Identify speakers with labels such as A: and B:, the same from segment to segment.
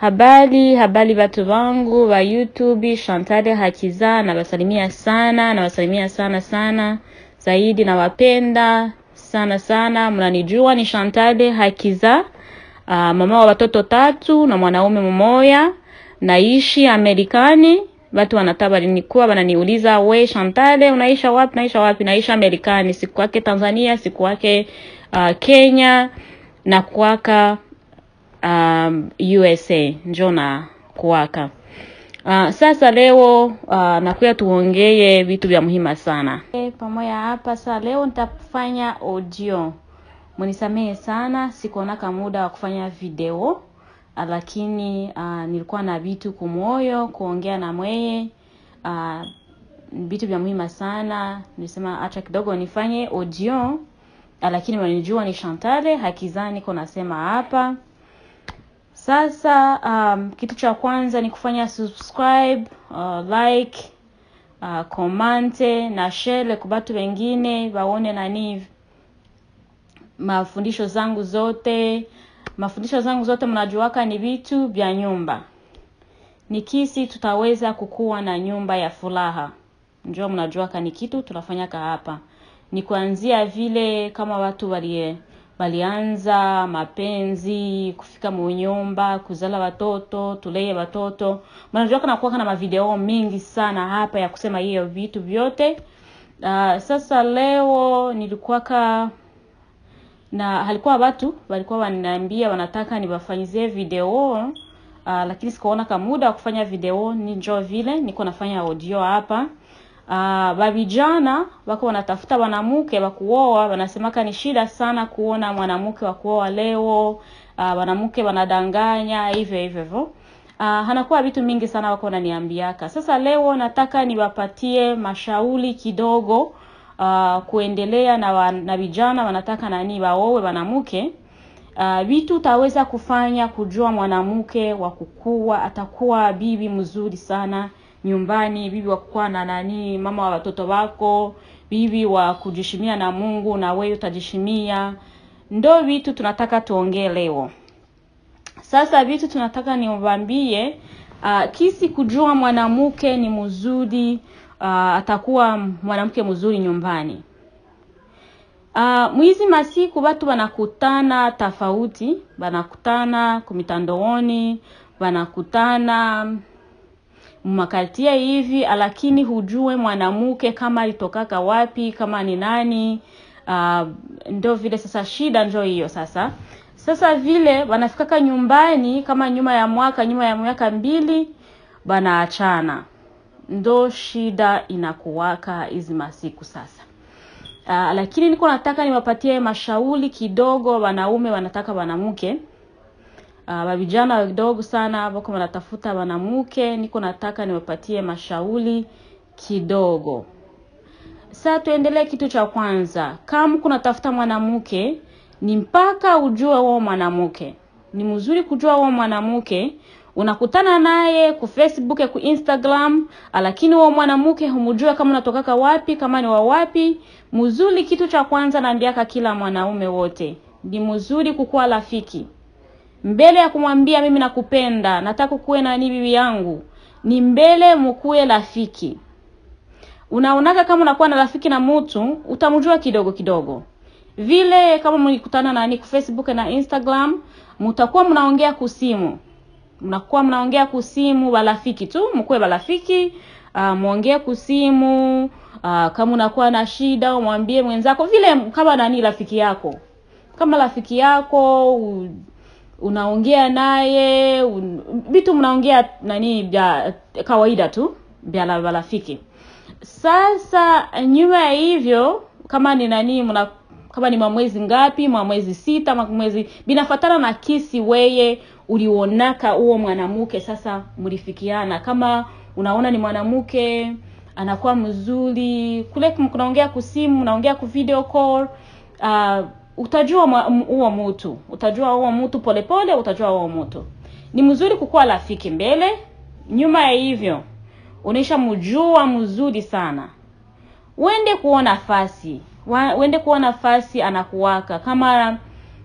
A: Habari, habari watu wangu wa YouTube, Chantal Hakiza, nawasalimia sana, nawasalimia sana sana zaidi, nawapenda sana sana. Mnanijua ni Chantal Hakiza, uh, mama wa watoto tatu na mwanaume mmoja, naishi Amerikani. Watu wanataka nikuwa wananiuliza we Chantal, unaisha wapi? Naisha wapi? Naisha Amerikani, siku yake Tanzania, siku yake uh, Kenya na kwaka um, USA njo na kuwaka. Uh, sasa leo uh, nakuya tuongee vitu vya muhimu sana e, pamoja hapa. Sasa leo nitafanya audio, munisamehe sana, sikuonaka muda wa kufanya video lakini uh, nilikuwa na vitu kumoyo kuongea na mweye uh, vitu vya muhimu sana. Nilisema acha kidogo nifanye audio, lakini wanijua ni Chantal Hakiza niko nasema hapa sasa um, kitu cha kwanza ni kufanya subscribe, uh, like, uh, komante na share kwa watu wengine waone nani mafundisho zangu zote. Mafundisho zangu zote mnajuaka ni vitu vya nyumba, ni kisi tutaweza kukuwa na nyumba ya furaha. Njoo mnajuaka ni kitu tunafanyaka hapa, ni kuanzia vile kama watu walie walianza mapenzi, kufika munyumba, kuzala watoto, tulee watoto. Mnajua kana kuwa na mavideo mingi sana hapa ya kusema hiyo vitu vyote. Uh, sasa leo nilikuwaka na halikuwa watu walikuwa wananiambia wanataka niwafanyizie video uh, lakini sikuona kama muda wa kufanya video, ni njoo vile niko nafanya audio hapa. Uh, vavijana wako wanatafuta wanamke wa kuoa, wanasemaka ni shida sana kuona mwanamke wa kuoa leo. Uh, wanamke wanadanganya hivyo hivyo hivyo. Uh, hanakuwa vitu mingi sana wako wananiambiaka. Sasa leo nataka niwapatie mashauri kidogo uh, kuendelea na wa, na vijana wanataka nani waowe wanamke uh, vitu utaweza kufanya kujua mwanamke wa kukua atakuwa bibi mzuri sana nyumbani, bibi wa kukuwa na nani, mama wa watoto wako, bibi wa kujishimia na Mungu na wewe utajishimia. Ndo vitu tunataka tuongee leo. Sasa vitu tunataka niwaambie, uh, kisi kujua mwanamke ni mzuri, uh, atakuwa mwanamke mzuri nyumbani. Uh, mwizi masiku watu wanakutana tofauti, wanakutana kumitandooni, wanakutana makatia hivi, lakini hujue mwanamke kama alitokaka wapi, kama ni nani. Uh, ndo vile sasa, shida ndio hiyo sasa. Sasa vile wanafikaka nyumbani kama nyuma ya mwaka nyuma ya miaka mbili banaachana, ndo shida inakuwaka hizi masiku sasa. Uh, lakini niko nataka niwapatie mashauri kidogo, wanaume wanataka wanamke Uh, vijana wadogo sana wako wanatafuta wanamke, niko nataka niwapatie mashauri kidogo. Sasa tuendelee. Kitu cha kwanza, kama kuna tafuta mwanamke, ni mpaka ujue wao mwanamke ni mzuri. Kujua wao mwanamke, unakutana naye ku Facebook ku Instagram, lakini wao mwanamke humjua kama unatokaka wapi, kama ni wa wapi. Mzuri, kitu cha kwanza naambiaka kila mwanaume wote, ni mzuri kukuwa rafiki mbele ya kumwambia mimi nakupenda, nataka kuwe na ni bibi yangu, ni mbele mkuwe rafiki. Unaonaka kama unakuwa na rafiki na mtu utamjua kidogo kidogo, vile kama mlikutana nani ku Facebook na Instagram, mtakuwa mnaongea kusimu, mnakuwa mnaongea kusimu, barafiki tu, mkuwe barafiki. Uh, muongee kusimu. Uh, kama unakuwa na shida umwambie mwenzako, vile kama nani rafiki yako, kama rafiki yako u, unaongea naye vitu un, mnaongea nani vya kawaida tu vya rafiki. Sasa nyuma ya hivyo, kama ni nani mna kama ni mwezi ngapi, mwezi sita, mwezi binafatana na kisi weye ulionaka huo mwanamke. Sasa mlifikiana, kama unaona ni mwanamke anakuwa mzuri kule, kunaongea kusimu, unaongea ku video call uh, utajua huo mtu, utajua huo mtu polepole, utajua huo mtu ni mzuri kukuwa rafiki mbele. Nyuma ya hivyo unaisha mjua mzuri sana, wende kuona nafasi, wende kuona nafasi anakuwaka kama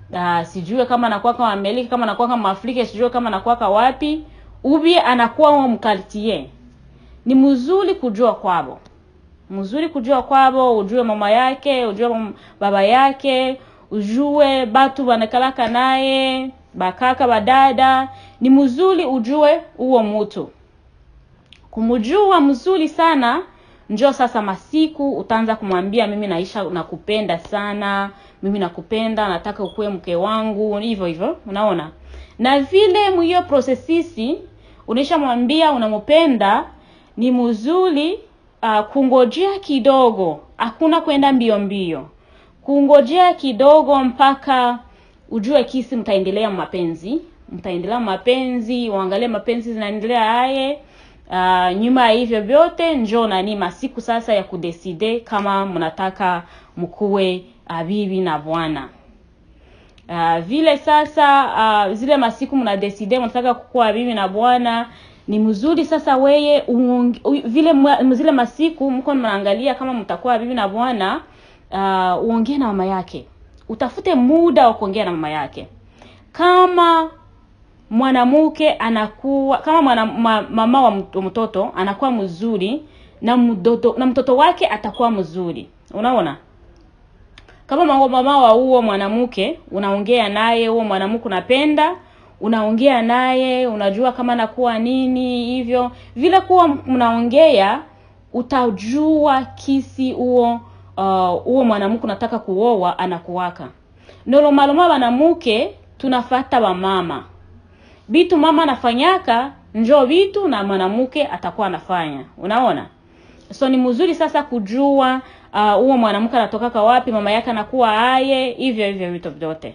A: uh, sijue kama anakuwa kama Amerika kama anakuwa kama Afrika sijue kama anakuwa kama wapi ubie anakuwa wa mkartie ni mzuri kujua kwabo mzuri kujua kwabo ujue mama yake ujue mam- baba yake ujue batu banakalaka naye bakaka badada ni mzuri ujue huo mtu kumjua mzuri sana njo sasa masiku utaanza kumwambia mimi naisha nakupenda sana mimi nakupenda nataka ukuwe mke wangu hivyo hivyo unaona na vile mwiyo prosesisi unaishamwambia unampenda ni mzuri uh, kungojea kidogo hakuna kwenda mbio mbio kungojea kidogo mpaka ujue kisi mtaendelea mapenzi mtaendelea mapenzi uangalie mapenzi zinaendelea aye uh, nyuma ya hivyo vyote njo nani masiku sasa ya kudeside kama mnataka mkuwe uh, bibi na bwana uh, vile sasa uh, zile masiku mnadeside mnataka kukuwa bibi na bwana ni mzuri sasa weye uonge, u, vile mwa- zile masiku mko mnaangalia kama mtakuwa bibi na bwana uh, uongee na mama yake utafute muda wa kuongea na mama yake kama mwanamke anakuwa kama mwana, ma, mama wa mt- mtoto anakuwa mzuri na mtoto na mtoto wake atakuwa mzuri unaona kama ma- mama wa huo mwanamke unaongea naye huo mwanamke unapenda unaongea naye unajua kama nakuwa nini hivyo vile kuwa mnaongea utajua kisi huo uh, huo mwanamke unataka kuoa anakuwaka nolomaloma banamuke tunafata bamama bitu mama anafanyaka njo vitu na mwanamke atakuwa anafanya unaona so ni mzuri sasa kujua uh, huo mwanamke anatokaka wapi mama yake anakuwa aye hivyo hivyo vitu vyote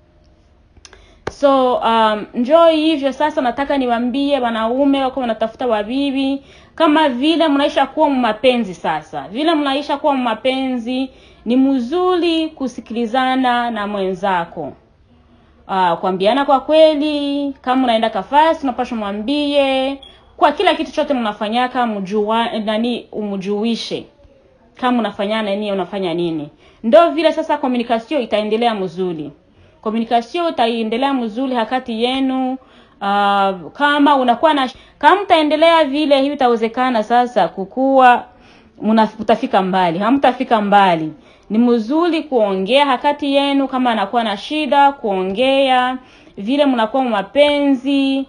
A: so um, njoo hivyo sasa nataka niwaambie wanaume wako wanatafuta wabibi kama vile mnaisha kuwa mapenzi sasa vile mnaisha kuwa mapenzi ni mzuri kusikilizana na mwenzako uh, kuambiana kwa kweli kama unaenda kafasi unapaswa mwambie kwa kila kitu chote mnafanyaka mjua nani umjuishe kama unafanya nini unafanya nini ndo vile sasa communication itaendelea mzuri communication itaendelea mzuri hakati yenu uh, kama unakuwa na kama mtaendelea vile hivi itawezekana sasa kukuwa muna- mtafika mbali hamtafika mbali ni mzuri kuongea hakati yenu kama anakuwa na shida kuongea vile mnakuwa mapenzi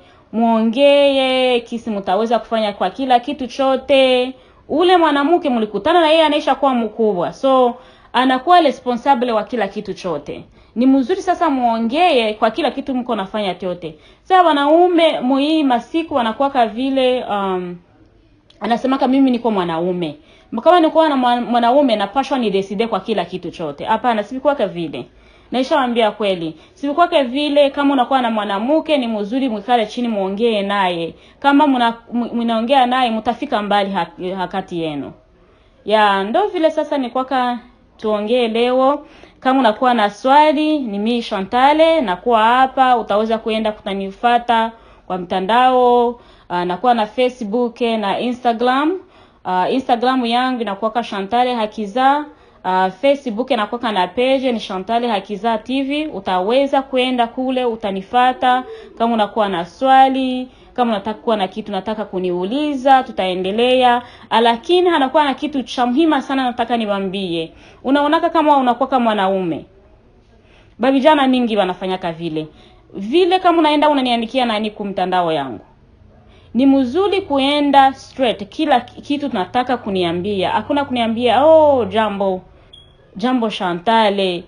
A: muongee kisi mtaweza kufanya kwa kila kitu chote ule mwanamke mlikutana na yeye anaisha kuwa mkubwa so anakuwa responsable wa kila kitu chote ni mzuri sasa muongee kwa kila kitu mko nafanya chote sasa wanaume muhii masiku wanakuwaka vile um, anasemaka mimi niko mwanaume kama nikuwa na mwa- mwanaume napashwa ni decide kwa kila kitu chote hapana sivikuwake vile naishawambia kweli sivikuwake vile kama unakuwa na mwanamke ni mzuri mwikale chini muongee naye kama mna- m- mnaongea naye mtafika mbali ha- hakati yenu ya ndo vile sasa ni kwaka tuongee leo kama unakuwa na swali ni mimi Shantale nakuwa hapa utaweza kuenda kutanifata kwa mtandao uh, nakuwa na Facebook na Instagram uh, Instagram yangu inakuwa Shantale Hakiza uh, Facebook inakuwa na page ni Shantale Hakiza TV utaweza kwenda kule utanifata kama unakuwa na swali kama unataka kuwa na kitu nataka kuniuliza tutaendelea lakini anakuwa na kitu cha muhimu sana nataka niwaambie unaonaka kama unakuwa kama mwanaume babijana mingi wanafanyaka vile vile kama unaenda unaniandikia nani kumtandao yangu ni mzuri kuenda straight kila kitu tunataka kuniambia hakuna kuniambia oh jambo jambo Shantale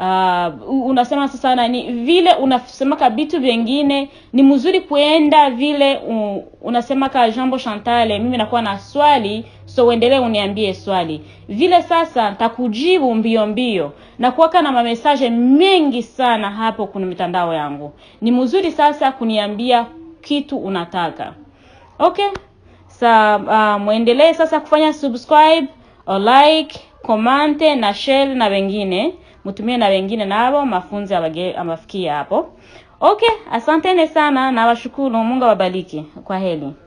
A: uh, unasema sasa nani vile unasemaka vitu vingine ni mzuri kuenda vile uh, unasemaka jambo Shantale mimi nakuwa na swali so uendelee uniambie swali vile sasa nitakujibu mbio mbio na kuwaka na mamesaje mengi sana hapo kwenye mitandao yangu ni mzuri sasa kuniambia kitu unataka okay sa uh, mwendelee sasa kufanya subscribe or like komante na share na wengine mtumie na wengine nabo mafunzo abage- amafikia hapo okay asanteni sana na washukuru mungu awabariki kwa heli